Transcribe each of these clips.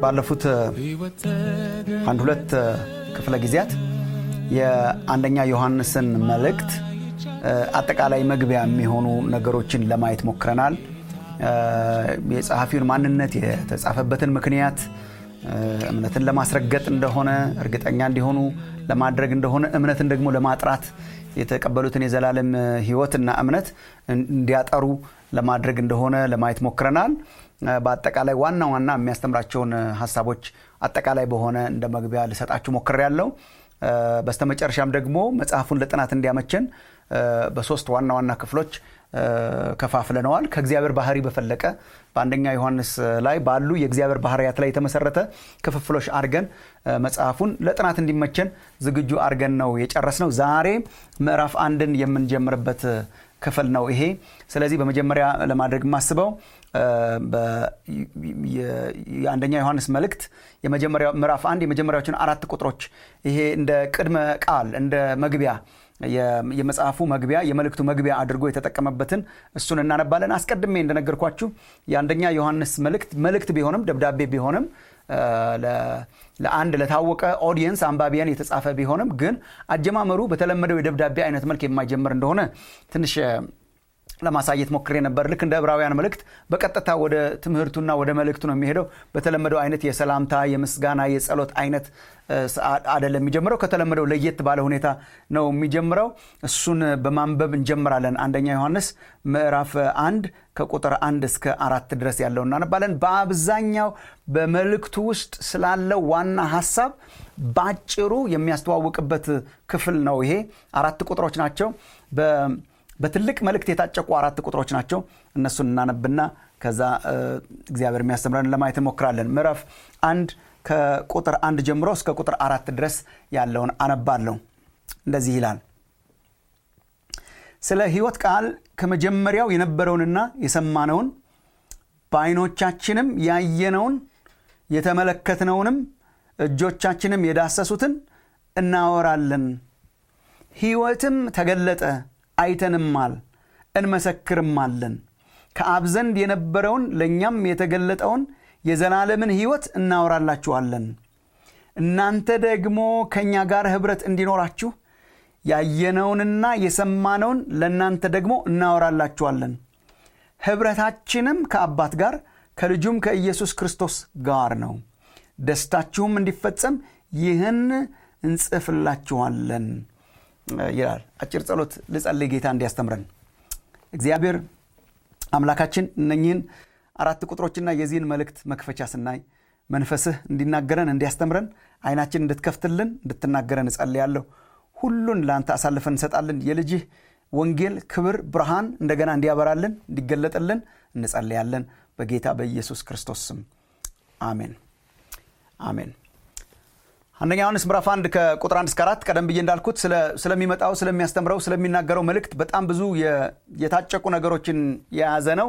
ባለፉት አንድ ሁለት ክፍለ ጊዜያት የአንደኛ ዮሐንስን መልእክት አጠቃላይ መግቢያ የሚሆኑ ነገሮችን ለማየት ሞክረናል። የጸሐፊውን ማንነት፣ የተጻፈበትን ምክንያት፣ እምነትን ለማስረገጥ እንደሆነ እርግጠኛ እንዲሆኑ ለማድረግ እንደሆነ እምነትን ደግሞ ለማጥራት የተቀበሉትን የዘላለም ሕይወትና እምነት እንዲያጠሩ ለማድረግ እንደሆነ ለማየት ሞክረናል። በአጠቃላይ ዋና ዋና የሚያስተምራቸውን ሀሳቦች አጠቃላይ በሆነ እንደ መግቢያ ልሰጣችሁ ሞክሬያለሁ። በስተመጨረሻም ደግሞ መጽሐፉን ለጥናት እንዲያመቸን በሶስት ዋና ዋና ክፍሎች ከፋፍለነዋል። ከእግዚአብሔር ባህሪ በፈለቀ በአንደኛ ዮሐንስ ላይ ባሉ የእግዚአብሔር ባህርያት ላይ የተመሰረተ ክፍፍሎች አድርገን መጽሐፉን ለጥናት እንዲመቸን ዝግጁ አድርገን ነው የጨረስነው። ዛሬ ምዕራፍ አንድን የምንጀምርበት ክፍል ነው ይሄ። ስለዚህ በመጀመሪያ ለማድረግ የማስበው የአንደኛ ዮሐንስ መልእክት ምዕራፍ አንድ የመጀመሪያዎችን አራት ቁጥሮች ይሄ እንደ ቅድመ ቃል እንደ መግቢያ የመጽሐፉ መግቢያ የመልእክቱ መግቢያ አድርጎ የተጠቀመበትን እሱን እናነባለን። አስቀድሜ እንደነገርኳችሁ የአንደኛ ዮሐንስ መልእክት መልእክት ቢሆንም ደብዳቤ ቢሆንም ለአንድ ለታወቀ ኦዲየንስ አንባቢያን የተጻፈ ቢሆንም ግን አጀማመሩ በተለመደው የደብዳቤ አይነት መልክ የማይጀምር እንደሆነ ትንሽ ለማሳየት ሞክሬ ነበር። ልክ እንደ ዕብራውያን መልእክት በቀጥታ ወደ ትምህርቱና ወደ መልእክቱ ነው የሚሄደው። በተለመደው አይነት የሰላምታ የምስጋና፣ የጸሎት አይነት አይደለም የሚጀምረው። ከተለመደው ለየት ባለ ሁኔታ ነው የሚጀምረው። እሱን በማንበብ እንጀምራለን። አንደኛ ዮሐንስ ምዕራፍ አንድ ከቁጥር አንድ እስከ አራት ድረስ ያለው እናነባለን። በአብዛኛው በመልእክቱ ውስጥ ስላለው ዋና ሀሳብ ባጭሩ የሚያስተዋውቅበት ክፍል ነው። ይሄ አራት ቁጥሮች ናቸው። በትልቅ መልእክት የታጨቁ አራት ቁጥሮች ናቸው። እነሱን እናነብና ከዛ እግዚአብሔር የሚያስተምረን ለማየት እንሞክራለን። ምዕራፍ አንድ ከቁጥር አንድ ጀምሮ እስከ ቁጥር አራት ድረስ ያለውን አነባለሁ። እንደዚህ ይላል። ስለ ሕይወት ቃል ከመጀመሪያው የነበረውንና የሰማነውን በዓይኖቻችንም ያየነውን የተመለከትነውንም እጆቻችንም የዳሰሱትን እናወራለን። ሕይወትም ተገለጠ አይተንማል እንመሰክርማለን። ከአብ ዘንድ የነበረውን ለእኛም የተገለጠውን የዘላለምን ሕይወት እናወራላችኋለን። እናንተ ደግሞ ከእኛ ጋር ኅብረት እንዲኖራችሁ ያየነውንና የሰማነውን ለእናንተ ደግሞ እናወራላችኋለን። ኅብረታችንም ከአባት ጋር ከልጁም ከኢየሱስ ክርስቶስ ጋር ነው። ደስታችሁም እንዲፈጸም ይህን እንጽፍላችኋለን ይላል። አጭር ጸሎት ልጸልይ ጌታ እንዲያስተምረን። እግዚአብሔር አምላካችን እነኚህን አራት ቁጥሮችና የዚህን መልእክት መክፈቻ ስናይ መንፈስህ እንዲናገረን እንዲያስተምረን ዓይናችን እንድትከፍትልን እንድትናገረን እጸልያለሁ። ሁሉን ለአንተ አሳልፈን እንሰጣለን። የልጅህ ወንጌል ክብር፣ ብርሃን እንደገና እንዲያበራልን እንዲገለጥልን እንጸልያለን። በጌታ በኢየሱስ ክርስቶስ ስም አሜን አሜን። አንደኛ ዮሐንስ ምዕራፍ አንድ ከቁጥር አንድ እስከ አራት ቀደም ብዬ እንዳልኩት ስለሚመጣው ስለሚያስተምረው ስለሚናገረው መልእክት በጣም ብዙ የታጨቁ ነገሮችን የያዘ ነው።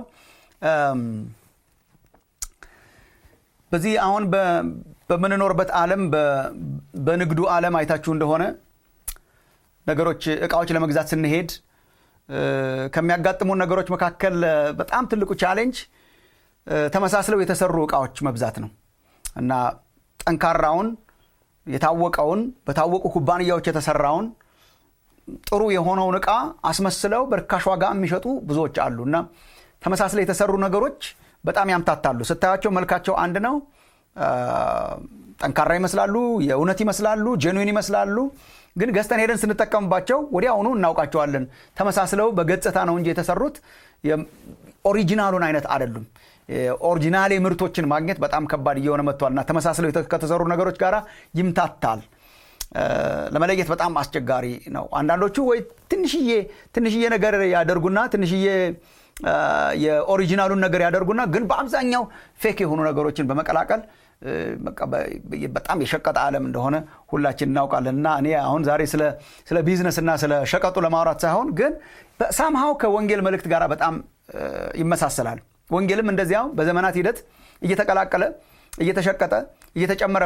በዚህ አሁን በምንኖርበት ዓለም በንግዱ ዓለም አይታችሁ እንደሆነ ነገሮች እቃዎች ለመግዛት ስንሄድ ከሚያጋጥሙን ነገሮች መካከል በጣም ትልቁ ቻሌንጅ ተመሳስለው የተሰሩ እቃዎች መብዛት ነው እና ጠንካራውን የታወቀውን በታወቁ ኩባንያዎች የተሰራውን ጥሩ የሆነውን ዕቃ አስመስለው በርካሽ ዋጋ የሚሸጡ ብዙዎች አሉ እና ተመሳስለው የተሰሩ ነገሮች በጣም ያምታታሉ። ስታያቸው መልካቸው አንድ ነው። ጠንካራ ይመስላሉ፣ የእውነት ይመስላሉ፣ ጄኑዊን ይመስላሉ። ግን ገዝተን ሄደን ስንጠቀምባቸው ወዲያውኑ እናውቃቸዋለን። ተመሳስለው በገጽታ ነው እንጂ የተሰሩት ኦሪጂናሉን አይነት አይደሉም። ኦሪጂናሌ ምርቶችን ማግኘት በጣም ከባድ እየሆነ መጥቷልና ተመሳስለው ከተሰሩ ነገሮች ጋር ይምታታል። ለመለየት በጣም አስቸጋሪ ነው። አንዳንዶቹ ወይ ትንሽዬ ትንሽዬ ነገር ያደርጉና ትንሽዬ የኦሪጂናሉን ነገር ያደርጉና ግን በአብዛኛው ፌክ የሆኑ ነገሮችን በመቀላቀል በጣም የሸቀጠ ዓለም እንደሆነ ሁላችን እናውቃለን። እና እኔ አሁን ዛሬ ስለ ቢዝነስና ስለ ሸቀጡ ለማውራት ሳይሆን ግን ሳምሃው ከወንጌል መልእክት ጋር በጣም ይመሳሰላል። ወንጌልም እንደዚያው በዘመናት ሂደት እየተቀላቀለ እየተሸቀጠ እየተጨመረበት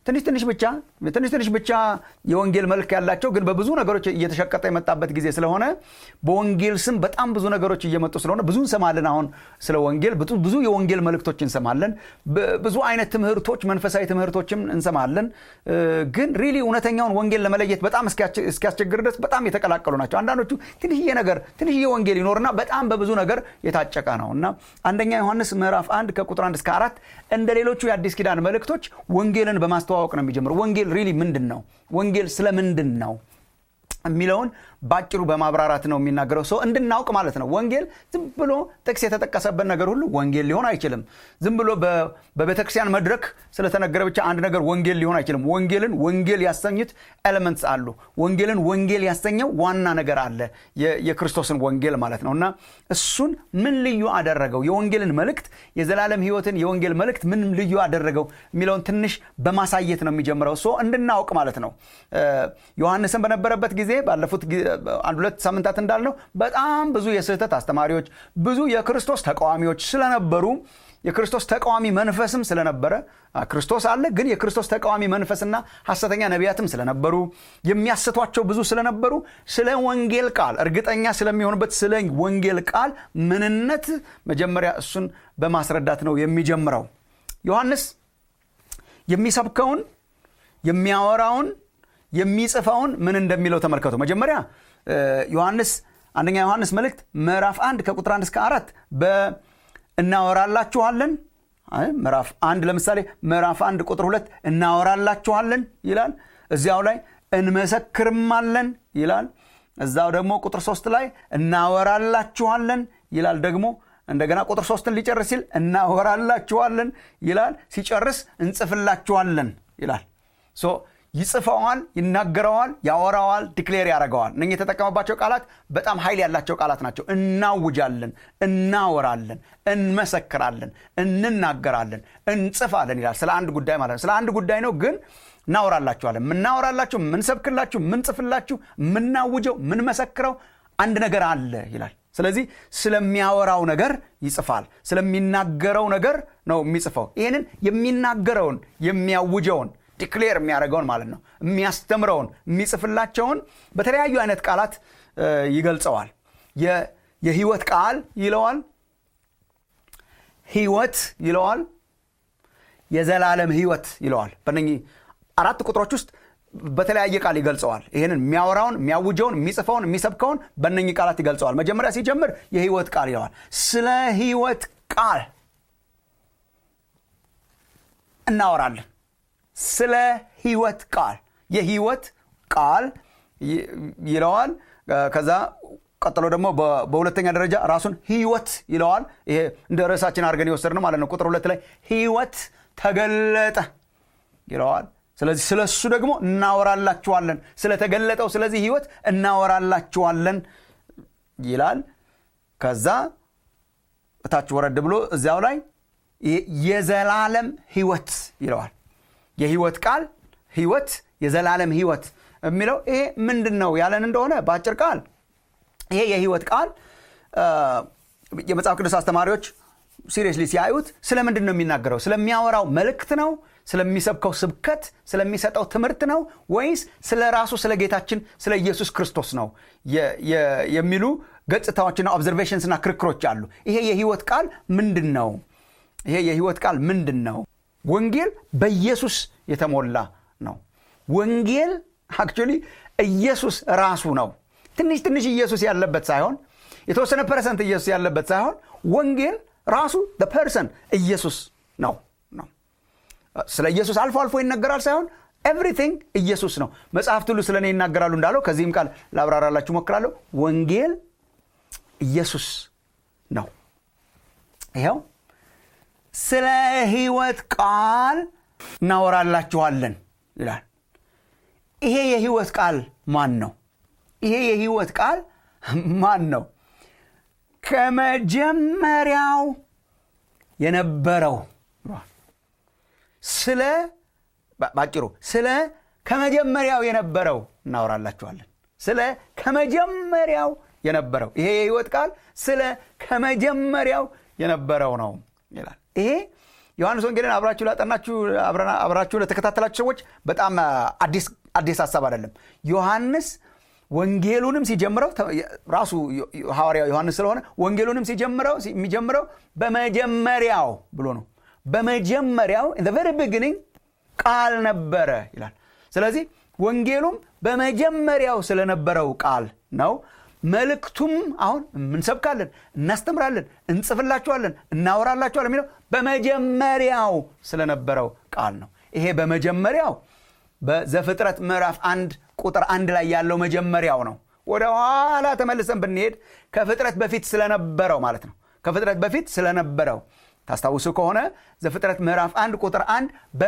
ትንሽ ትንሽ ብቻ ትንሽ ትንሽ ብቻ የወንጌል መልክ ያላቸው ግን በብዙ ነገሮች እየተሸቀጠ የመጣበት ጊዜ ስለሆነ በወንጌል ስም በጣም ብዙ ነገሮች እየመጡ ስለሆነ ብዙ እንሰማለን። አሁን ስለ ወንጌል ብዙ የወንጌል መልእክቶች እንሰማለን። ብዙ አይነት ትምህርቶች፣ መንፈሳዊ ትምህርቶችም እንሰማለን። ግን ሪሊ እውነተኛውን ወንጌል ለመለየት በጣም እስኪያስቸግር ድረስ በጣም የተቀላቀሉ ናቸው። አንዳንዶቹ ትንሽዬ ነገር ትንሽዬ ወንጌል ይኖርና በጣም በብዙ ነገር የታጨቀ ነው እና አንደኛ ዮሐንስ ምዕራፍ አንድ ከቁጥር አንድ እስከ አራት እንደ ሌሎቹ የአዲስ ኪዳን መልእክቶች ወንጌልን በማስተዋወቅ ነው የሚጀምረው። ወንጌል ሪሊ ምንድን ነው? ወንጌል ስለ ምንድን ነው የሚለውን ባጭሩ በማብራራት ነው የሚናገረው። ሰው እንድናውቅ ማለት ነው። ወንጌል ዝም ብሎ ጥቅስ የተጠቀሰበት ነገር ሁሉ ወንጌል ሊሆን አይችልም። ዝም ብሎ በቤተክርስቲያን መድረክ ስለተነገረ ብቻ አንድ ነገር ወንጌል ሊሆን አይችልም። ወንጌልን ወንጌል ያሰኙት ኤሌመንትስ አሉ። ወንጌልን ወንጌል ያሰኘው ዋና ነገር አለ፣ የክርስቶስን ወንጌል ማለት ነው እና እሱን ምን ልዩ አደረገው? የወንጌልን መልእክት የዘላለም ሕይወትን የወንጌል መልእክት ምን ልዩ አደረገው የሚለውን ትንሽ በማሳየት ነው የሚጀምረው። ሶ እንድናውቅ ማለት ነው። ዮሐንስን በነበረበት ጊዜ ባለፉት አንድ ሁለት ሳምንታት እንዳልነው በጣም ብዙ የስህተት አስተማሪዎች፣ ብዙ የክርስቶስ ተቃዋሚዎች ስለነበሩ የክርስቶስ ተቃዋሚ መንፈስም ስለነበረ ክርስቶስ አለ፣ ግን የክርስቶስ ተቃዋሚ መንፈስና ሐሰተኛ ነቢያትም ስለነበሩ የሚያስቷቸው ብዙ ስለነበሩ ስለ ወንጌል ቃል እርግጠኛ ስለሚሆኑበት ስለ ወንጌል ቃል ምንነት መጀመሪያ እሱን በማስረዳት ነው የሚጀምረው። ዮሐንስ የሚሰብከውን የሚያወራውን የሚጽፈውን ምን እንደሚለው ተመልከቱ። መጀመሪያ ዮሐንስ አንደኛ ዮሐንስ መልእክት ምዕራፍ አንድ ከቁጥር አንድ እስከ አራት እናወራላችኋለን። ምዕራፍ አንድ ለምሳሌ ምዕራፍ አንድ ቁጥር ሁለት እናወራላችኋለን ይላል። እዚያው ላይ እንመሰክርማለን ይላል። እዛው ደግሞ ቁጥር ሶስት ላይ እናወራላችኋለን ይላል። ደግሞ እንደገና ቁጥር ሶስትን ሊጨርስ ሲል እናወራላችኋለን ይላል። ሲጨርስ እንጽፍላችኋለን ይላል። ይጽፈዋል፣ ይናገረዋል፣ ያወራዋል፣ ዲክሌር ያደርገዋል። እነ የተጠቀመባቸው ቃላት በጣም ኃይል ያላቸው ቃላት ናቸው። እናውጃለን፣ እናወራለን፣ እንመሰክራለን፣ እንናገራለን፣ እንጽፋለን ይላል። ስለ አንድ ጉዳይ ማለት ነው። ስለ አንድ ጉዳይ ነው ግን እናወራላችኋለን። የምናወራላችሁ፣ የምንሰብክላችሁ፣ የምንጽፍላችሁ፣ የምናውጀው፣ የምንመሰክረው አንድ ነገር አለ ይላል። ስለዚህ ስለሚያወራው ነገር ይጽፋል። ስለሚናገረው ነገር ነው የሚጽፈው። ይህንን የሚናገረውን የሚያውጀውን ዲክሌር የሚያደርገውን ማለት ነው የሚያስተምረውን የሚጽፍላቸውን በተለያዩ አይነት ቃላት ይገልጸዋል። የህይወት ቃል ይለዋል፣ ህይወት ይለዋል፣ የዘላለም ህይወት ይለዋል። በእነኚህ አራት ቁጥሮች ውስጥ በተለያየ ቃል ይገልጸዋል። ይህንን የሚያወራውን፣ የሚያውጀውን፣ የሚጽፈውን፣ የሚሰብከውን በእነኚህ ቃላት ይገልጸዋል። መጀመሪያ ሲጀምር የህይወት ቃል ይለዋል። ስለ ህይወት ቃል እናወራለን። ስለ ህይወት ቃል የህይወት ቃል ይለዋል። ከዛ ቀጥሎ ደግሞ በሁለተኛ ደረጃ ራሱን ህይወት ይለዋል። ይሄ እንደ ርዕሳችን አድርገን የወሰድነው ማለት ነው። ቁጥር ሁለት ላይ ህይወት ተገለጠ ይለዋል። ስለዚህ ስለ እሱ ደግሞ እናወራላችኋለን። ስለተገለጠው ስለዚህ ህይወት እናወራላችኋለን ይላል። ከዛ እታች ወረድ ብሎ እዚያው ላይ የዘላለም ህይወት ይለዋል። የህይወት ቃል ህይወት፣ የዘላለም ህይወት የሚለው ይሄ ምንድን ነው ያለን እንደሆነ በአጭር ቃል ይሄ የህይወት ቃል የመጽሐፍ ቅዱስ አስተማሪዎች ሲሪየስሊ ሲያዩት ስለ ምንድን ነው የሚናገረው? ስለሚያወራው መልእክት ነው? ስለሚሰብከው ስብከት፣ ስለሚሰጠው ትምህርት ነው? ወይስ ስለ ራሱ ስለ ጌታችን ስለ ኢየሱስ ክርስቶስ ነው የሚሉ ገጽታዎችና ኦብዘርቬሽንስና ክርክሮች አሉ። ይሄ የህይወት ቃል ምንድን ነው? ይሄ የህይወት ቃል ምንድን ነው? ወንጌል በኢየሱስ የተሞላ ነው። ወንጌል አክቹዋሊ ኢየሱስ ራሱ ነው። ትንሽ ትንሽ ኢየሱስ ያለበት ሳይሆን የተወሰነ ፐርሰንት ኢየሱስ ያለበት ሳይሆን ወንጌል ራሱ ፐርሰን ኢየሱስ ነው ነው ስለ ኢየሱስ አልፎ አልፎ ይነገራል ሳይሆን ኤቭሪቲንግ ኢየሱስ ነው። መጽሐፍት ሁሉ ስለ እኔ ይናገራሉ እንዳለው ከዚህም ቃል ላብራራላችሁ ሞክራለሁ። ወንጌል ኢየሱስ ነው። ይኸው ስለ ህይወት ቃል እናወራላችኋለን ይላል። ይሄ የህይወት ቃል ማን ነው? ይሄ የህይወት ቃል ማን ነው? ከመጀመሪያው የነበረው ስለ ባጭሩ ስለ ከመጀመሪያው የነበረው እናወራላችኋለን። ስለ ከመጀመሪያው የነበረው ይሄ የህይወት ቃል ስለ ከመጀመሪያው የነበረው ነው ይላል። ይሄ ዮሐንስ ወንጌልን አብራችሁ ላጠናችሁ አብራችሁ ለተከታተላችሁ ሰዎች በጣም አዲስ ሀሳብ አይደለም ዮሐንስ ወንጌሉንም ሲጀምረው ራሱ ሐዋርያው ዮሐንስ ስለሆነ ወንጌሉንም ሲጀምረው የሚጀምረው በመጀመሪያው ብሎ ነው በመጀመሪያው ቨሪ ቢግኒንግ ቃል ነበረ ይላል ስለዚህ ወንጌሉም በመጀመሪያው ስለነበረው ቃል ነው መልእክቱም አሁን እንሰብካለን እናስተምራለን እንጽፍላችኋለን እናወራላችኋለን የሚለው በመጀመሪያው ስለነበረው ቃል ነው ይሄ በመጀመሪያው በዘፍጥረት ምዕራፍ አንድ ቁጥር አንድ ላይ ያለው መጀመሪያው ነው ወደ ኋላ ተመልሰን ብንሄድ ከፍጥረት በፊት ስለነበረው ማለት ነው ከፍጥረት በፊት ስለነበረው ታስታውሱ ከሆነ ዘፍጥረት ምዕራፍ አንድ ቁጥር አንድ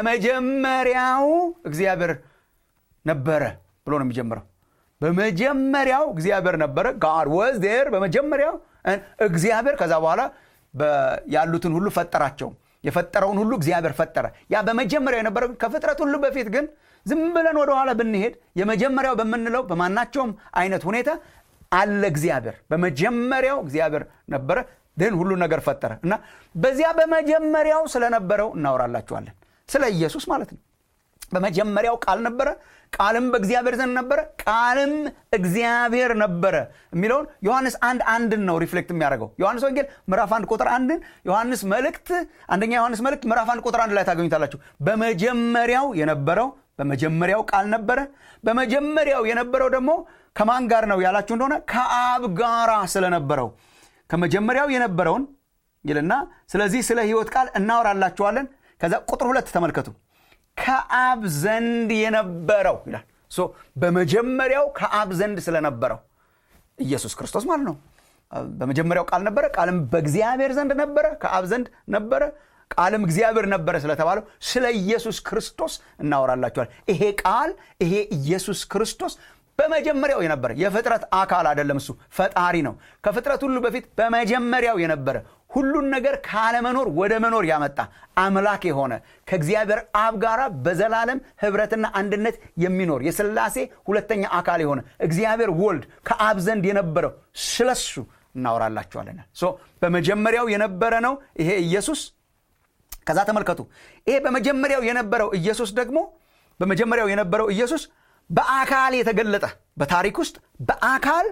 በመጀመሪያው እግዚአብሔር ነበረ ብሎ ነው የሚጀምረው በመጀመሪያው እግዚአብሔር ነበረ ጋድ ወዝ ዴር በመጀመሪያው እግዚአብሔር ከዛ በኋላ ያሉትን ሁሉ ፈጠራቸው የፈጠረውን ሁሉ እግዚአብሔር ፈጠረ ያ በመጀመሪያው የነበረ ከፍጥረት ሁሉ በፊት ግን ዝም ብለን ወደኋላ ብንሄድ የመጀመሪያው በምንለው በማናቸውም አይነት ሁኔታ አለ እግዚአብሔር በመጀመሪያው እግዚአብሔር ነበረ ግን ሁሉ ነገር ፈጠረ እና በዚያ በመጀመሪያው ስለነበረው እናወራላችኋለን ስለ ኢየሱስ ማለት ነው በመጀመሪያው ቃል ነበረ ቃልም በእግዚአብሔር ዘንድ ነበረ ቃልም እግዚአብሔር ነበረ የሚለውን ዮሐንስ አንድ አንድን ነው ሪፍሌክት የሚያደርገው ዮሐንስ ወንጌል ምዕራፍ አንድ ቁጥር አንድን ዮሐንስ መልእክት አንደኛ ዮሐንስ መልእክት ምዕራፍ አንድ ቁጥር አንድ ላይ ታገኙታላችሁ በመጀመሪያው የነበረው በመጀመሪያው ቃል ነበረ በመጀመሪያው የነበረው ደግሞ ከማን ጋር ነው ያላችሁ እንደሆነ ከአብ ጋራ ስለነበረው ከመጀመሪያው የነበረውን ይልና ስለዚህ ስለ ህይወት ቃል እናወራላችኋለን ከዛ ቁጥር ሁለት ተመልከቱ ከአብ ዘንድ የነበረው ይላል በመጀመሪያው ከአብ ዘንድ ስለነበረው ኢየሱስ ክርስቶስ ማለት ነው በመጀመሪያው ቃል ነበረ ቃልም በእግዚአብሔር ዘንድ ነበረ ከአብ ዘንድ ነበረ ቃልም እግዚአብሔር ነበረ ስለተባለው ስለ ኢየሱስ ክርስቶስ እናወራላችኋል ይሄ ቃል ይሄ ኢየሱስ ክርስቶስ በመጀመሪያው የነበረ የፍጥረት አካል አይደለም እሱ ፈጣሪ ነው ከፍጥረት ሁሉ በፊት በመጀመሪያው የነበረ ሁሉን ነገር ካለመኖር ወደ መኖር ያመጣ አምላክ የሆነ ከእግዚአብሔር አብ ጋር በዘላለም ህብረትና አንድነት የሚኖር የስላሴ ሁለተኛ አካል የሆነ እግዚአብሔር ወልድ ከአብ ዘንድ የነበረው ስለሱ እናወራላችኋለን በመጀመሪያው የነበረ ነው ይሄ ኢየሱስ ከዛ ተመልከቱ ይሄ በመጀመሪያው የነበረው ኢየሱስ ደግሞ በመጀመሪያው የነበረው ኢየሱስ በአካል የተገለጠ በታሪክ ውስጥ በአካል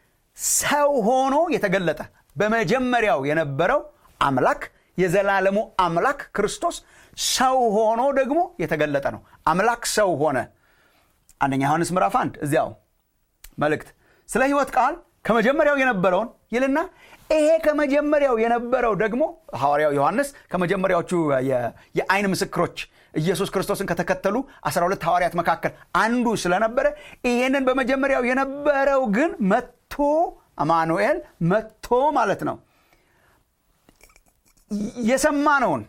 ሰው ሆኖ የተገለጠ በመጀመሪያው የነበረው አምላክ የዘላለሙ አምላክ ክርስቶስ ሰው ሆኖ ደግሞ የተገለጠ ነው አምላክ ሰው ሆነ አንደኛ ዮሐንስ ምዕራፍ አንድ እዚያው መልእክት ስለ ህይወት ቃል ከመጀመሪያው የነበረውን ይልና ይሄ ከመጀመሪያው የነበረው ደግሞ ሐዋርያው ዮሐንስ ከመጀመሪያዎቹ የአይን ምስክሮች ኢየሱስ ክርስቶስን ከተከተሉ 12 ሐዋርያት መካከል አንዱ ስለነበረ ይሄንን በመጀመሪያው የነበረው ግን መጥቶ አማኑኤል መጥቶ ማለት ነው የሰማነውን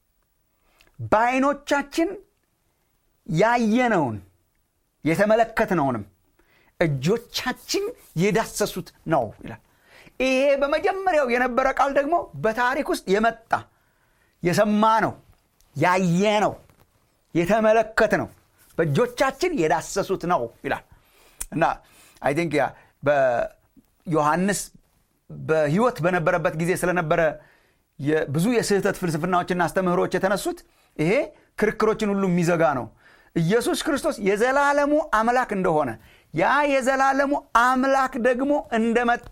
በአይኖቻችን ያየነውን የተመለከትነውንም እጆቻችን የዳሰሱት ነው ይላል ይሄ በመጀመሪያው የነበረ ቃል ደግሞ በታሪክ ውስጥ የመጣ የሰማ ነው ያየ ነው የተመለከት ነው በእጆቻችን የዳሰሱት ነው ይላል እና አይ ቲንክ ያ በዮሐንስ በህይወት በነበረበት ጊዜ ስለነበረ ብዙ የስህተት ፍልስፍናዎችና አስተምህሮች የተነሱት ይሄ ክርክሮችን ሁሉ የሚዘጋ ነው ኢየሱስ ክርስቶስ የዘላለሙ አምላክ እንደሆነ ያ የዘላለሙ አምላክ ደግሞ እንደመጣ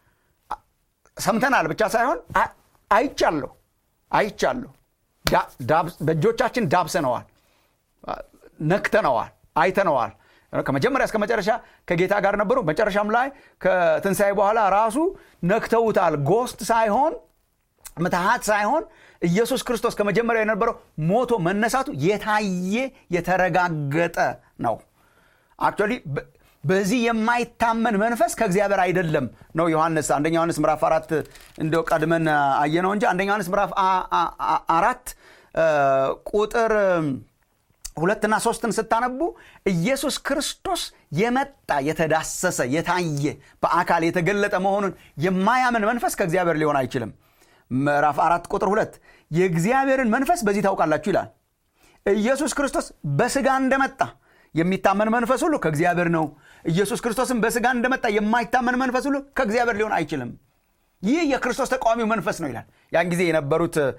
ሰምተናል ብቻ ሳይሆን አይቻለሁ አይቻለሁ በእጆቻችን ዳብሰነዋል ነክተነዋል አይተነዋል ከመጀመሪያ እስከ መጨረሻ ከጌታ ጋር ነበሩ መጨረሻም ላይ ከትንሣኤ በኋላ ራሱ ነክተውታል ጎስት ሳይሆን ምትሃት ሳይሆን ኢየሱስ ክርስቶስ ከመጀመሪያ የነበረው ሞቶ መነሳቱ የታየ የተረጋገጠ ነው አክቹዋሊ በዚህ የማይታመን መንፈስ ከእግዚአብሔር አይደለም ነው ዮሐንስ አንደኛ ዮሐንስ ምዕራፍ አራት እንደው ቀድመን አየነው እንጂ አንደኛ ዮሐንስ ምዕራፍ አራት ቁጥር ሁለትና ሶስትን ስታነቡ ኢየሱስ ክርስቶስ የመጣ የተዳሰሰ የታየ በአካል የተገለጠ መሆኑን የማያምን መንፈስ ከእግዚአብሔር ሊሆን አይችልም ምዕራፍ አራት ቁጥር ሁለት የእግዚአብሔርን መንፈስ በዚህ ታውቃላችሁ ይላል ኢየሱስ ክርስቶስ በስጋ እንደመጣ የሚታመን መንፈስ ሁሉ ከእግዚአብሔር ነው ኢየሱስ ክርስቶስን በስጋ እንደመጣ የማይታመን መንፈስ ሁሉ ከእግዚአብሔር ሊሆን አይችልም ይህ የክርስቶስ ተቃዋሚው መንፈስ ነው ይላል ያን ጊዜ የነበሩት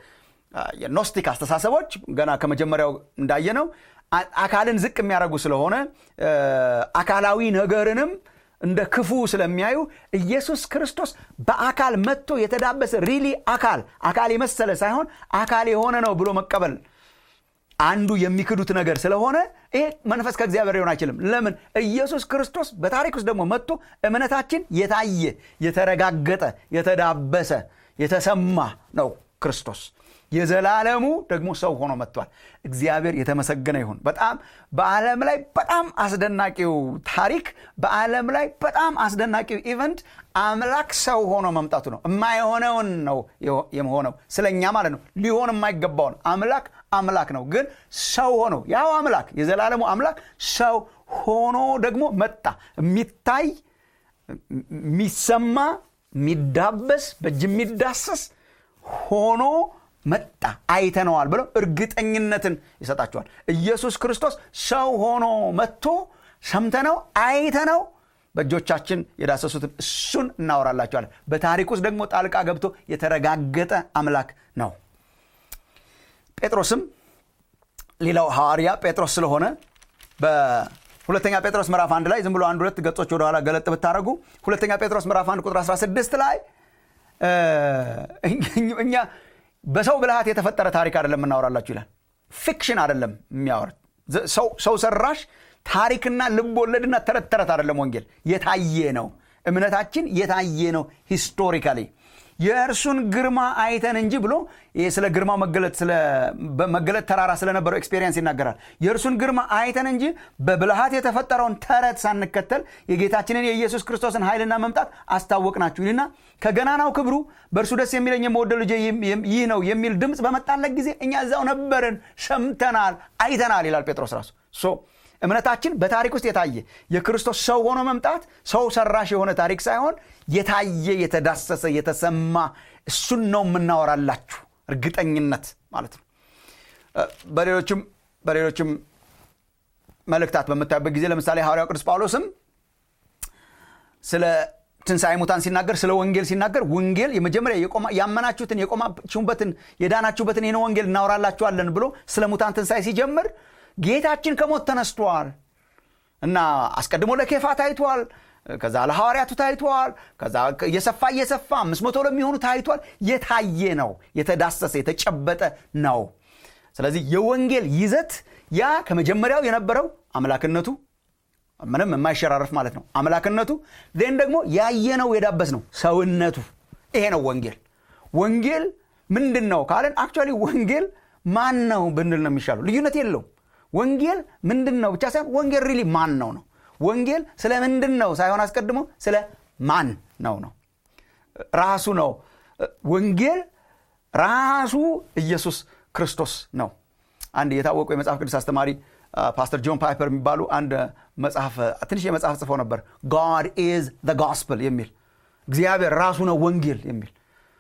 የኖስቲክ አስተሳሰቦች ገና ከመጀመሪያው እንዳየነው አካልን ዝቅ የሚያደርጉ ስለሆነ አካላዊ ነገርንም እንደ ክፉ ስለሚያዩ ኢየሱስ ክርስቶስ በአካል መጥቶ የተዳበሰ ሪሊ አካል አካል የመሰለ ሳይሆን አካል የሆነ ነው ብሎ መቀበል አንዱ የሚክዱት ነገር ስለሆነ ይሄ መንፈስ ከእግዚአብሔር ሊሆን አይችልም ለምን ኢየሱስ ክርስቶስ በታሪክ ውስጥ ደግሞ መጥቶ እምነታችን የታየ የተረጋገጠ የተዳበሰ የተሰማ ነው ክርስቶስ የዘላለሙ ደግሞ ሰው ሆኖ መጥቷል እግዚአብሔር የተመሰገነ ይሁን በጣም በዓለም ላይ በጣም አስደናቂው ታሪክ በዓለም ላይ በጣም አስደናቂው ኢቨንት አምላክ ሰው ሆኖ መምጣቱ ነው የማይሆነውን ነው የሆነው ስለኛ ማለት ነው ሊሆን የማይገባውን አምላክ አምላክ ነው ግን ሰው ሆኖ ያው አምላክ የዘላለሙ አምላክ ሰው ሆኖ ደግሞ መጣ የሚታይ የሚሰማ የሚዳበስ በእጅ የሚዳሰስ ሆኖ መጣ አይተነዋል ብለው እርግጠኝነትን ይሰጣቸዋል ኢየሱስ ክርስቶስ ሰው ሆኖ መጥቶ ሰምተነው አይተነው በእጆቻችን የዳሰሱትን እሱን እናወራላቸዋለን በታሪክ ውስጥ ደግሞ ጣልቃ ገብቶ የተረጋገጠ አምላክ ነው ጴጥሮስም ሌላው ሐዋርያ ጴጥሮስ ስለሆነ በሁለተኛ ጴጥሮስ ምዕራፍ አንድ ላይ ዝም ብሎ አንድ ሁለት ገጾች ወደኋላ ገለጥ ብታደረጉ ሁለተኛ ጴጥሮስ ምዕራፍ አንድ ቁጥር 16 ላይ እኛ በሰው ብልሃት የተፈጠረ ታሪክ አይደለም የምናወራላችሁ ይላል ፊክሽን አይደለም የሚያወር ሰው ሰራሽ ታሪክና ልብ ወለድና ተረት ተረት አይደለም ወንጌል የታየ ነው እምነታችን የታየ ነው ሂስቶሪካሊ የእርሱን ግርማ አይተን እንጂ ብሎ ይህ ስለ ግርማ መገለጥ ተራራ ስለነበረው ኤክስፔሪንስ ይናገራል የእርሱን ግርማ አይተን እንጂ በብልሃት የተፈጠረውን ተረት ሳንከተል የጌታችንን የኢየሱስ ክርስቶስን ኃይልና መምጣት አስታወቅናችሁ ይልና ከገናናው ክብሩ በእርሱ ደስ የሚለኝ የመወደው ልጄ ይህ ነው የሚል ድምፅ በመጣለት ጊዜ እኛ እዛው ነበርን ሰምተናል አይተናል ይላል ጴጥሮስ ራሱ እምነታችን በታሪክ ውስጥ የታየ የክርስቶስ ሰው ሆኖ መምጣት ሰው ሰራሽ የሆነ ታሪክ ሳይሆን የታየ የተዳሰሰ የተሰማ እሱን ነው የምናወራላችሁ እርግጠኝነት ማለት ነው በሌሎችም በሌሎችም መልእክታት በምታዩበት ጊዜ ለምሳሌ ሐዋርያው ቅዱስ ጳውሎስም ስለ ትንሣኤ ሙታን ሲናገር ስለ ወንጌል ሲናገር ወንጌል የመጀመሪያ ያመናችሁትን የቆማችሁበትን የዳናችሁበትን ይህን ወንጌል እናወራላችኋለን ብሎ ስለ ሙታን ትንሣኤ ሲጀምር ጌታችን ከሞት ተነስቷል እና አስቀድሞ ለኬፋ ታይቷል ከዛ ለሐዋርያቱ ታይቷል ከዛ እየሰፋ እየሰፋ አምስት መቶ ለሚሆኑ ታይቷል የታየ ነው የተዳሰሰ የተጨበጠ ነው ስለዚህ የወንጌል ይዘት ያ ከመጀመሪያው የነበረው አምላክነቱ ምንም የማይሸራረፍ ማለት ነው አምላክነቱ ዜን ደግሞ ያየነው የዳበስ ነው ሰውነቱ ይሄ ነው ወንጌል ወንጌል ምንድን ነው ካለን አክቹዋሊ ወንጌል ማን ነው ብንል ነው የሚሻለው ልዩነት የለውም ወንጌል ምንድን ነው ብቻ ሳይሆን ወንጌል ሪሊ ማን ነው ነው ወንጌል ስለ ምንድን ነው ሳይሆን አስቀድሞ ስለ ማን ነው ነው ራሱ ነው ወንጌል ራሱ ኢየሱስ ክርስቶስ ነው አንድ የታወቁ የመጽሐፍ ቅዱስ አስተማሪ ፓስተር ጆን ፓይፐር የሚባሉ አንድ መጽሐፍ ትንሽ የመጽሐፍ ጽፈው ነበር ጋድ ኢዝ ዘ ጎስፕል የሚል እግዚአብሔር ራሱ ነው ወንጌል የሚል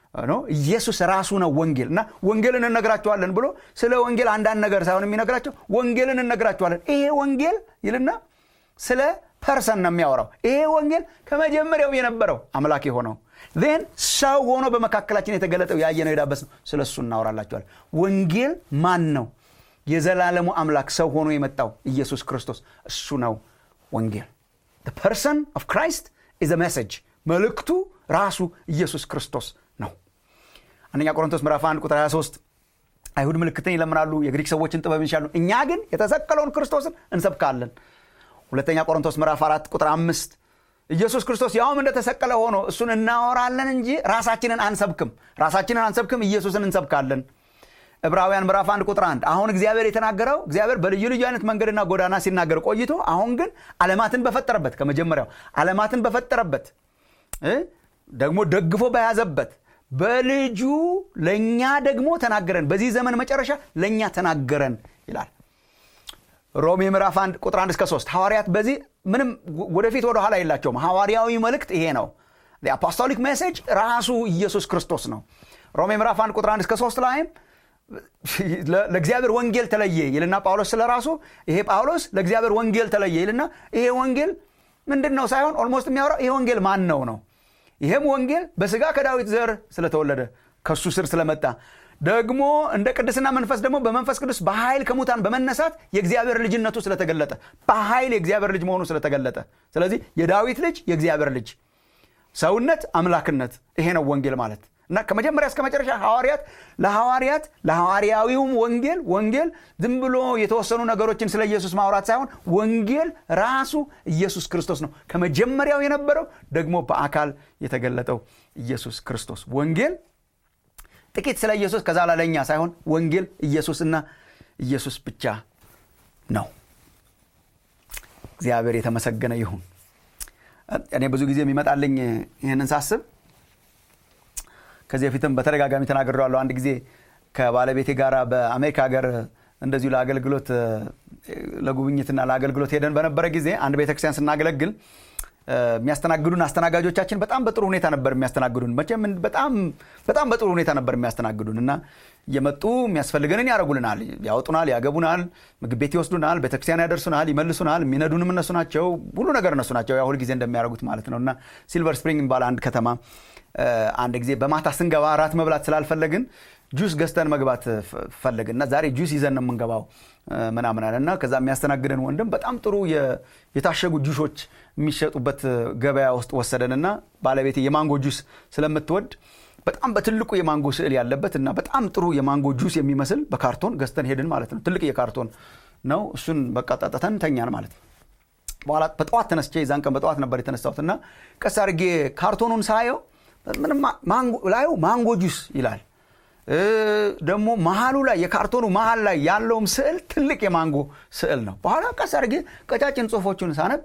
ኢየሱስ ራሱ ነው ወንጌል እና ወንጌልን እነግራቸዋለን ብሎ ስለ ወንጌል አንዳንድ ነገር ሳይሆን የሚነግራቸው ወንጌልን እነግራቸዋለን ይሄ ወንጌል ይልና ስለ ፐርሰን ነው የሚያወራው ይሄ ወንጌል ከመጀመሪያው የነበረው አምላክ የሆነው ን ሰው ሆኖ በመካከላችን የተገለጠው ያየነው የዳበስ ነው ስለ እሱ እናወራላቸዋል ወንጌል ማን ነው የዘላለሙ አምላክ ሰው ሆኖ የመጣው ኢየሱስ ክርስቶስ እሱ ነው ወንጌል ፐርሰን ኦፍ ክራይስት ኢዝ ሜሴጅ መልእክቱ ራሱ ኢየሱስ ክርስቶስ ነው አንደኛ ቆሮንቶስ ምዕራፍ 1 ቁጥር 23 አይሁድ ምልክትን ይለምናሉ የግሪክ ሰዎችን ጥበብ ይሻሉ እኛ ግን የተሰቀለውን ክርስቶስን እንሰብካለን ሁለተኛ ቆሮንቶስ ምዕራፍ 4 ቁጥር 5 ኢየሱስ ክርስቶስ ያውም እንደተሰቀለ ሆኖ እሱን እናወራለን እንጂ ራሳችንን አንሰብክም ራሳችንን አንሰብክም ኢየሱስን እንሰብካለን ዕብራውያን ምዕራፍ 1 ቁጥር 1 አሁን እግዚአብሔር የተናገረው እግዚአብሔር በልዩ ልዩ አይነት መንገድና ጎዳና ሲናገር ቆይቶ አሁን ግን ዓለማትን በፈጠረበት ከመጀመሪያው ዓለማትን በፈጠረበት ደግሞ ደግፎ በያዘበት በልጁ ለእኛ ደግሞ ተናገረን በዚህ ዘመን መጨረሻ ለእኛ ተናገረን ይላል ሮሜ ምዕራፍ 1 ቁጥር 1 እስከ 3 ሐዋርያት በዚህ ምንም ወደፊት ወደ ኋላ የላቸውም ሐዋርያዊ መልእክት ይሄ ነው አፖስቶሊክ ሜሴጅ ራሱ ኢየሱስ ክርስቶስ ነው ሮሜ ምዕራፍ 1 ቁጥር 1 እስከ 3 ላይም ለእግዚአብሔር ወንጌል ተለየ ይልና ጳውሎስ ስለ ራሱ ይሄ ጳውሎስ ለእግዚአብሔር ወንጌል ተለየ ይልና ይሄ ወንጌል ምንድን ነው ሳይሆን ኦልሞስት የሚያወራው ይሄ ወንጌል ማን ነው ነው ይሄም ወንጌል በስጋ ከዳዊት ዘር ስለተወለደ ከሱ ስር ስለመጣ ደግሞ እንደ ቅድስና መንፈስ ደግሞ በመንፈስ ቅዱስ በኃይል ከሙታን በመነሳት የእግዚአብሔር ልጅነቱ ስለተገለጠ በኃይል የእግዚአብሔር ልጅ መሆኑ ስለተገለጠ ስለዚህ የዳዊት ልጅ የእግዚአብሔር ልጅ ሰውነት አምላክነት ይሄ ነው ወንጌል ማለት እና ከመጀመሪያ እስከ መጨረሻ ሐዋርያት ለሐዋርያት ለሐዋርያዊውም ወንጌል ወንጌል ዝም ብሎ የተወሰኑ ነገሮችን ስለ ኢየሱስ ማውራት ሳይሆን ወንጌል ራሱ ኢየሱስ ክርስቶስ ነው ከመጀመሪያው የነበረው ደግሞ በአካል የተገለጠው ኢየሱስ ክርስቶስ ወንጌል ጥቂት ስለ ኢየሱስ ከዛ ላለኛ ሳይሆን ወንጌል ኢየሱስና ኢየሱስ ብቻ ነው እግዚአብሔር የተመሰገነ ይሁን እኔ ብዙ ጊዜ የሚመጣልኝ ይህንን ሳስብ ከዚህ በፊትም በተደጋጋሚ ተናግሬዋለሁ አንድ ጊዜ ከባለቤቴ ጋር በአሜሪካ ሀገር እንደዚሁ ለአገልግሎት ለጉብኝትና ለአገልግሎት ሄደን በነበረ ጊዜ አንድ ቤተክርስቲያን ስናገለግል የሚያስተናግዱን አስተናጋጆቻችን በጣም በጥሩ ሁኔታ ነበር የሚያስተናግዱን መቼም በጣም በጣም በጥሩ ሁኔታ ነበር የሚያስተናግዱን እና እየመጡ የሚያስፈልገንን ያደረጉልናል ያወጡናል ያገቡናል ምግብ ቤት ይወስዱናል ቤተክርስቲያን ያደርሱናል ይመልሱናል የሚነዱንም እነሱ ናቸው ሁሉ ነገር እነሱ ናቸው ያው ሁልጊዜ እንደሚያደርጉት ማለት ነው እና ሲልቨር ስፕሪንግ የሚባል አንድ ከተማ አንድ ጊዜ በማታ ስንገባ ራት መብላት ስላልፈለግን ጁስ ገዝተን መግባት ፈለግን እና ዛሬ ጁስ ይዘን ነው የምንገባው ምናምን አለ እና ከዛ የሚያስተናግደን ወንድም በጣም ጥሩ የታሸጉ ጁሾች የሚሸጡበት ገበያ ውስጥ ወሰደን እና ባለቤቴ የማንጎ ጁስ ስለምትወድ በጣም በትልቁ የማንጎ ስዕል ያለበት እና በጣም ጥሩ የማንጎ ጁስ የሚመስል በካርቶን ገዝተን ሄድን ማለት ነው ትልቅ የካርቶን ነው እሱን በቃ ጠጥተን ተኛን ማለት ነው በኋላ በጠዋት ተነስቼ የዛን ቀን በጠዋት ነበር የተነሳሁት እና ቀስ አድርጌ ካርቶኑን ሳየው ምንም ላዩ ማንጎ ጁስ ይላል ደግሞ መሀሉ ላይ የካርቶኑ መሀል ላይ ያለውም ስዕል ትልቅ የማንጎ ስዕል ነው በኋላ ቀስ አድርጌ ቀጫጭን ጽሁፎቹን ሳነብ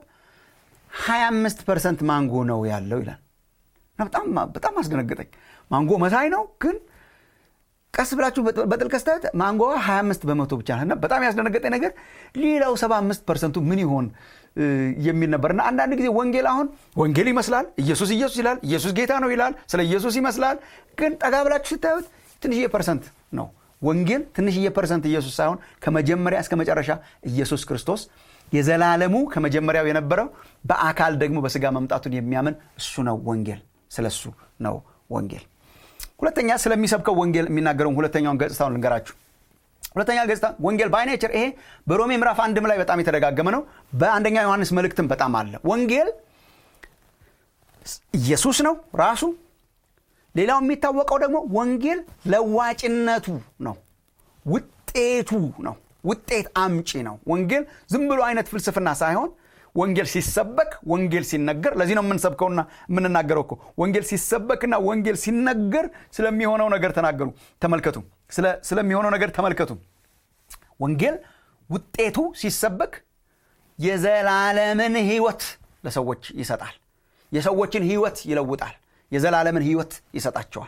25 ፐርሰንት ማንጎ ነው ያለው ይላል በጣም በጣም አስደነገጠኝ ማንጎ መሳይ ነው ግን ቀስ ብላችሁ በጥልቀት ስታዩት ማንጎዋ 25 በመቶ ብቻ እና በጣም ያስደነገጠኝ ነገር ሌላው 75 ፐርሰንቱ ምን ይሆን የሚል ነበር እና አንዳንድ ጊዜ ወንጌል አሁን ወንጌል ይመስላል ኢየሱስ ኢየሱስ ይላል ኢየሱስ ጌታ ነው ይላል ስለ ኢየሱስ ይመስላል ግን ጠጋ ብላችሁ ስታዩት ትንሽዬ ፐርሰንት ነው ወንጌል ትንሽዬ ፐርሰንት ኢየሱስ ሳይሆን ከመጀመሪያ እስከ መጨረሻ ኢየሱስ ክርስቶስ የዘላለሙ ከመጀመሪያው የነበረው በአካል ደግሞ በስጋ መምጣቱን የሚያምን እሱ ነው ወንጌል ስለ እሱ ነው ወንጌል ሁለተኛ ስለሚሰብከው ወንጌል የሚናገረውን ሁለተኛውን ገጽታውን ልንገራችሁ ሁለተኛ ገጽታ ወንጌል ባይኔቸር ይሄ በሮሜ ምዕራፍ አንድም ላይ በጣም የተደጋገመ ነው በአንደኛ ዮሐንስ መልእክትም በጣም አለ ወንጌል ኢየሱስ ነው ራሱ ሌላው የሚታወቀው ደግሞ ወንጌል ለዋጭነቱ ነው ውጤቱ ነው ውጤት አምጪ ነው ወንጌል ዝም ብሎ አይነት ፍልስፍና ሳይሆን ወንጌል ሲሰበክ ወንጌል ሲነገር ለዚህ ነው የምንሰብከውና የምንናገረው እኮ ወንጌል ሲሰበክና ወንጌል ሲነገር ስለሚሆነው ነገር ተናገሩ ተመልከቱ ስለሚሆነው ነገር ተመልከቱ ወንጌል ውጤቱ ሲሰበክ የዘላለምን ህይወት ለሰዎች ይሰጣል የሰዎችን ህይወት ይለውጣል የዘላለምን ህይወት ይሰጣቸዋል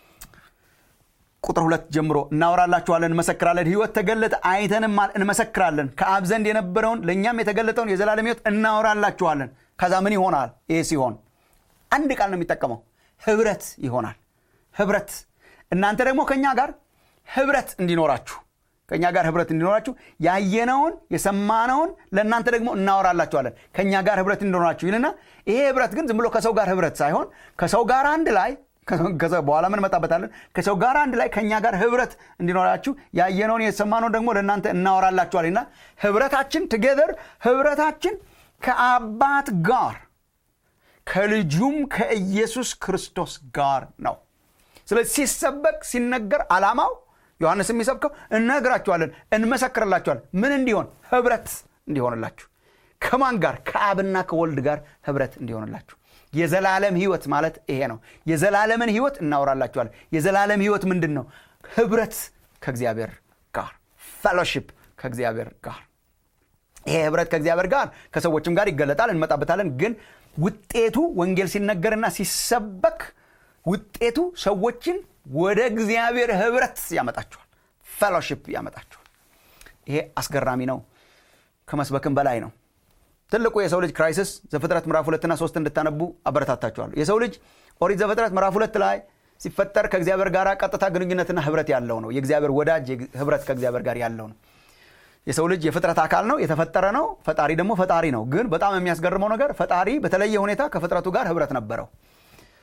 ቁጥር ሁለት ጀምሮ እናወራላችኋለን እንመሰክራለን ህይወት ተገለጠ አይተንማል እንመሰክራለን ከአብ ዘንድ የነበረውን ለእኛም የተገለጠውን የዘላለም ህይወት እናወራላችኋለን ከዛ ምን ይሆናል ይሄ ሲሆን አንድ ቃል ነው የሚጠቀመው ህብረት ይሆናል ህብረት እናንተ ደግሞ ከእኛ ጋር ህብረት እንዲኖራችሁ ከእኛ ጋር ህብረት እንዲኖራችሁ ያየነውን የሰማነውን ለእናንተ ደግሞ እናወራላችኋለን ከእኛ ጋር ህብረት እንዲኖራችሁ ይልና ይሄ ህብረት ግን ዝም ብሎ ከሰው ጋር ህብረት ሳይሆን ከሰው ጋር አንድ ላይ በኋላ ምን መጣበታለን ከሰው ጋር አንድ ላይ ከእኛ ጋር ህብረት እንዲኖራችሁ ያየነውን የሰማነውን ደግሞ ለእናንተ እናወራላችኋልና ህብረታችን ትጌዘር ህብረታችን ከአባት ጋር ከልጁም ከኢየሱስ ክርስቶስ ጋር ነው ስለዚህ ሲሰበክ ሲነገር አላማው ዮሐንስ የሚሰብከው እነግራችኋለን እንመሰክርላችኋለን ምን እንዲሆን ህብረት እንዲሆንላችሁ ከማን ጋር ከአብና ከወልድ ጋር ህብረት እንዲሆንላችሁ የዘላለም ህይወት ማለት ይሄ ነው የዘላለምን ህይወት እናወራላችኋለን የዘላለም ህይወት ምንድን ነው ህብረት ከእግዚአብሔር ጋር ፌሎሺፕ ከእግዚአብሔር ጋር ይሄ ህብረት ከእግዚአብሔር ጋር ከሰዎችም ጋር ይገለጣል እንመጣበታለን ግን ውጤቱ ወንጌል ሲነገርና ሲሰበክ ውጤቱ ሰዎችን ወደ እግዚአብሔር ህብረት ያመጣቸዋል ፌሎሺፕ ያመጣቸዋል ይሄ አስገራሚ ነው ከመስበክም በላይ ነው ትልቁ የሰው ልጅ ክራይሲስ ዘፍጥረት ምዕራፍ ሁለትና ሶስት እንድታነቡ አበረታታችኋለሁ የሰው ልጅ ኦሪት ዘፍጥረት ምዕራፍ ሁለት ላይ ሲፈጠር ከእግዚአብሔር ጋር ቀጥታ ግንኙነትና ህብረት ያለው ነው የእግዚአብሔር ወዳጅ ህብረት ከእግዚአብሔር ጋር ያለው ነው የሰው ልጅ የፍጥረት አካል ነው የተፈጠረ ነው ፈጣሪ ደግሞ ፈጣሪ ነው ግን በጣም የሚያስገርመው ነገር ፈጣሪ በተለየ ሁኔታ ከፍጥረቱ ጋር ህብረት ነበረው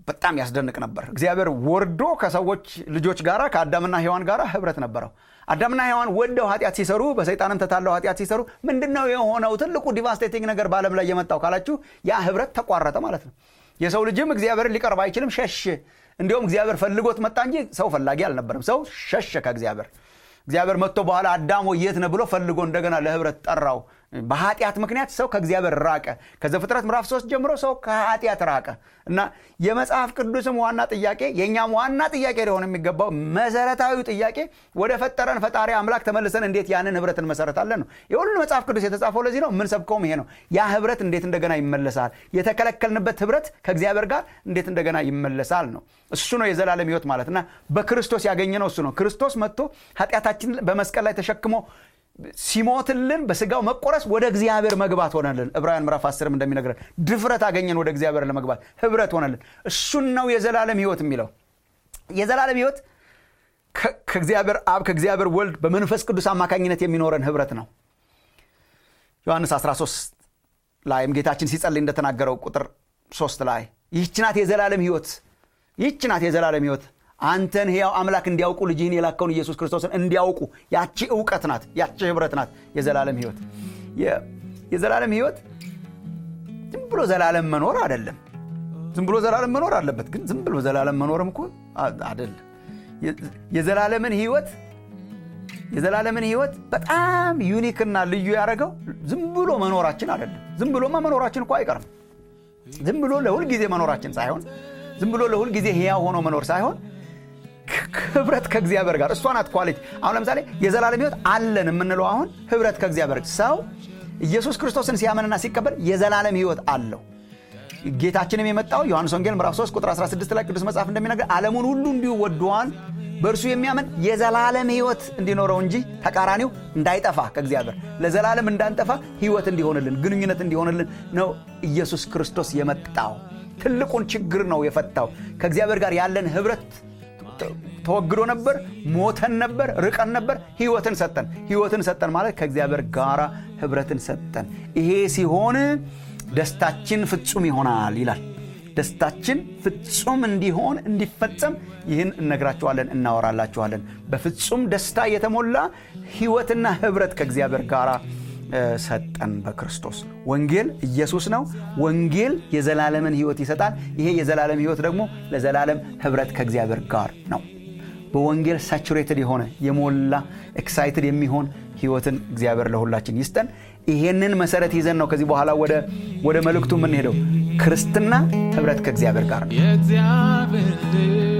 በጣም ያስደንቅ ነበር። እግዚአብሔር ወርዶ ከሰዎች ልጆች ጋር ከአዳምና ሔዋን ጋር ህብረት ነበረው። አዳምና ሔዋን ወደው ኃጢአት ሲሰሩ፣ በሰይጣንም ተታለው ኃጢአት ሲሰሩ ምንድን ነው የሆነው? ትልቁ ዲቫስቴቲንግ ነገር በዓለም ላይ የመጣው ካላችሁ ያ ህብረት ተቋረጠ ማለት ነው። የሰው ልጅም እግዚአብሔርን ሊቀርብ አይችልም፣ ሸሽ። እንዲሁም እግዚአብሔር ፈልጎት መጣ እንጂ ሰው ፈላጊ አልነበረም። ሰው ሸሸ ከእግዚአብሔር። እግዚአብሔር መጥቶ በኋላ አዳም ሆይ የት ነህ ብሎ ፈልጎ እንደገና ለህብረት ጠራው። በኃጢአት ምክንያት ሰው ከእግዚአብሔር ራቀ። ከዘፍጥረት ምዕራፍ ሶስት ጀምሮ ሰው ከኃጢአት ራቀ እና የመጽሐፍ ቅዱስም ዋና ጥያቄ የእኛም ዋና ጥያቄ ሊሆን የሚገባው መሰረታዊ ጥያቄ ወደ ፈጠረን ፈጣሪ አምላክ ተመልሰን እንዴት ያንን ህብረት እንመሰረታለን ነው። የሁሉ መጽሐፍ ቅዱስ የተጻፈው ለዚህ ነው። የምንሰብከውም ይሄ ነው። ያ ህብረት እንዴት እንደገና ይመለሳል፣ የተከለከልንበት ህብረት ከእግዚአብሔር ጋር እንዴት እንደገና ይመለሳል ነው። እሱ ነው የዘላለም ህይወት ማለት እና በክርስቶስ ያገኘነው እሱ ነው። ክርስቶስ መጥቶ ኃጢአታችንን በመስቀል ላይ ተሸክሞ ሲሞትልን በስጋው መቆረስ ወደ እግዚአብሔር መግባት ሆነልን። ዕብራውያን ምዕራፍ አስርም እንደሚነግረን ድፍረት አገኘን ወደ እግዚአብሔር ለመግባት ህብረት ሆነልን። እሱን ነው የዘላለም ህይወት የሚለው። የዘላለም ህይወት ከእግዚአብሔር አብ ከእግዚአብሔር ወልድ በመንፈስ ቅዱስ አማካኝነት የሚኖረን ህብረት ነው። ዮሐንስ 13 ላይም ጌታችን ሲጸልይ እንደተናገረው ቁጥር ሶስት ላይ ይህች ናት የዘላለም ህይወት፣ ይህች ናት የዘላለም ህይወት አንተን ሕያው አምላክ እንዲያውቁ ልጅህን የላከውን ኢየሱስ ክርስቶስን እንዲያውቁ። ያቺ እውቀት ናት፣ ያቺ ህብረት ናት የዘላለም ህይወት። የዘላለም ህይወት ዝም ብሎ ዘላለም መኖር አይደለም። ዝም ብሎ ዘላለም መኖር አለበት፣ ግን ዝም ብሎ ዘላለም መኖርም እኮ አይደለም። የዘላለምን ህይወት የዘላለምን ህይወት በጣም ዩኒክና ልዩ ያደረገው ዝም ብሎ መኖራችን አይደለም። ዝም ብሎማ መኖራችን እኮ አይቀርም። ዝም ብሎ ለሁል ጊዜ መኖራችን ሳይሆን ዝም ብሎ ለሁል ጊዜ ህያው ሆኖ መኖር ሳይሆን ህብረት ከእግዚአብሔር ጋር እሷ ናት ኳሊቲ። አሁን ለምሳሌ የዘላለም ህይወት አለን የምንለው አሁን ህብረት ከእግዚአብሔር ሰው ኢየሱስ ክርስቶስን ሲያምንና ሲቀበል የዘላለም ህይወት አለው። ጌታችንም የመጣው ዮሐንስ ወንጌል ምዕራፍ 3 ቁጥር 16 ላይ ቅዱስ መጽሐፍ እንደሚነገር ዓለሙን ሁሉ እንዲሁ ወደዋል፣ በእርሱ የሚያምን የዘላለም ህይወት እንዲኖረው እንጂ ተቃራኒው እንዳይጠፋ ከእግዚአብሔር ለዘላለም እንዳንጠፋ ህይወት እንዲሆንልን ግንኙነት እንዲሆንልን ነው ኢየሱስ ክርስቶስ የመጣው። ትልቁን ችግር ነው የፈታው። ከእግዚአብሔር ጋር ያለን ህብረት ተወግዶ ነበር፣ ሞተን ነበር፣ ርቀን ነበር። ህይወትን ሰጠን። ህይወትን ሰጠን ማለት ከእግዚአብሔር ጋር ህብረትን ሰጠን። ይሄ ሲሆን ደስታችን ፍጹም ይሆናል ይላል። ደስታችን ፍጹም እንዲሆን እንዲፈጸም ይህን እነግራችኋለን፣ እናወራላችኋለን። በፍጹም ደስታ የተሞላ ህይወትና ህብረት ከእግዚአብሔር ጋር ሰጠን በክርስቶስ። ወንጌል ኢየሱስ ነው። ወንጌል የዘላለምን ህይወት ይሰጣል። ይሄ የዘላለም ህይወት ደግሞ ለዘላለም ህብረት ከእግዚአብሔር ጋር ነው። በወንጌል ሳቹሬትድ የሆነ የሞላ ኤክሳይትድ የሚሆን ህይወትን እግዚአብሔር ለሁላችን ይስጠን። ይሄንን መሰረት ይዘን ነው ከዚህ በኋላ ወደ መልእክቱ የምንሄደው። ክርስትና ህብረት ከእግዚአብሔር ጋር ነው።